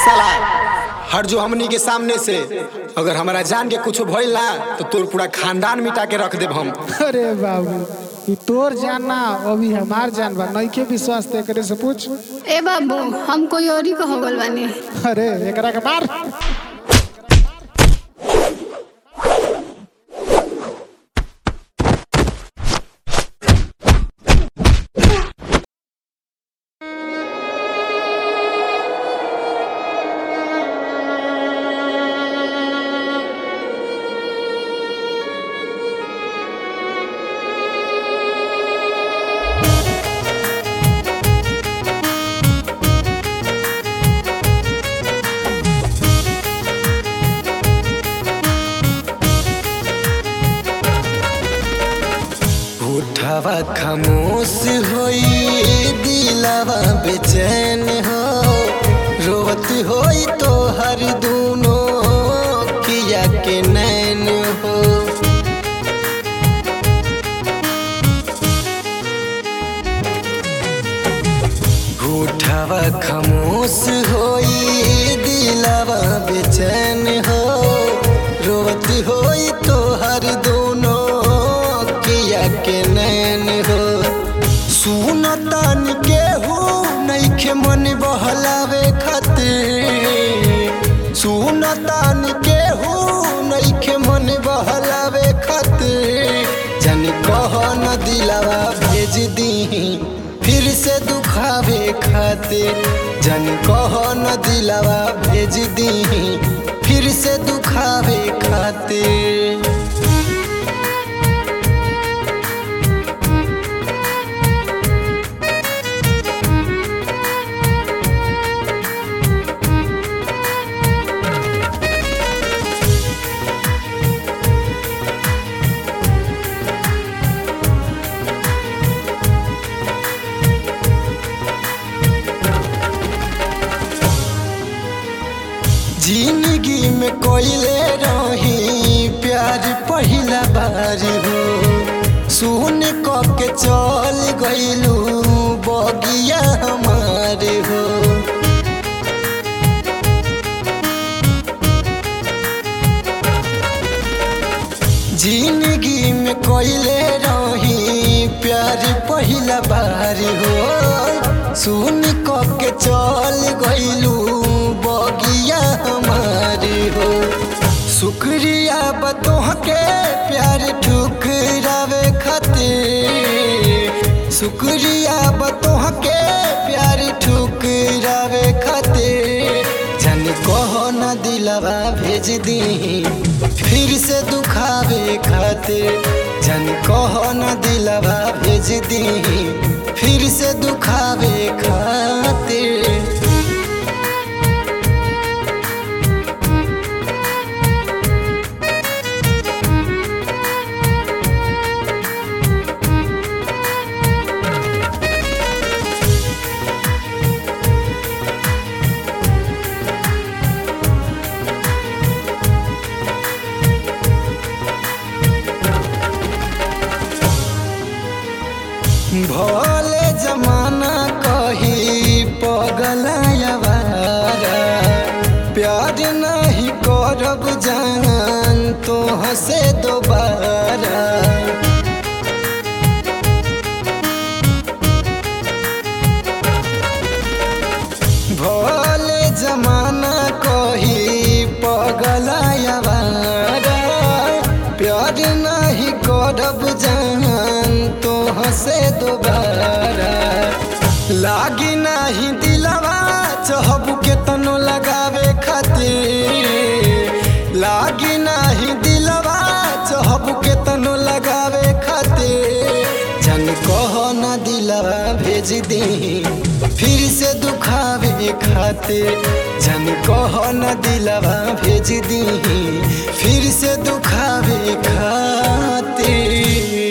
साला हर जो हमनी के सामने से अगर हमारा जान के कुछ भइल ना तो तोर पूरा खानदान मिटा के रख देब हम अरे बाबू ई तोर जान ना अभी हमार जान बा नइखे विश्वास ते करे से पूछ ए बाबू हम कोई और ही हो गल बानी अरे एकरा के मार उठावा खामोश होई दिलावा बेचैन हो रोवत होई तो हर दूनो किया के नैन हो उठावा खामोश होई दिलावा बेचैन हो रोवत होई तो हर दोनों किया के नैन हो सुनतान के हो नइखे मन बहलावे खातिर सुनतान के हो नइखे मन बहलावे खातिर जन कह न दिलावा भेज दी फिर से दुखावे खातिर जन कह न दिलावा भेज दी फिर से दुखावे खातिर जिंदगी में कोयले रही प्यार पहिला बार हो सुन क के चल गइलू बगिया हमार हो जिंदगी में कोयले रही प्यार पहिला बार हो सुन क के चल गइलू बगिया हमारी हो शुक्रिया बतोह के प्यार ठुकरावे खातिर शुक्रिया बतोह के प्यार ठुकरावे खातिर जन कह न दिलवा भेज दी फिर से दुखावे खातिर जन कह न दिलवा भेज दी फिर से दुखावे खातिर भले जमाना कही पगलायावारा प्यार नहीं करब जान तो हसे दोबारा भले जमाना कही पगलायावारा प्यार नहीं करब जान तो हसे दोबारा लागी नहीं दिलवा चहब के तनो लगावे खातिर लागी नहीं दिलवा चहब के तनो लगावे खातिर जन कह न दिलवा भेज दी फिर से दुखावे खातिर जन कह न दिलवा भेज दी फिर से दुखावे खातिर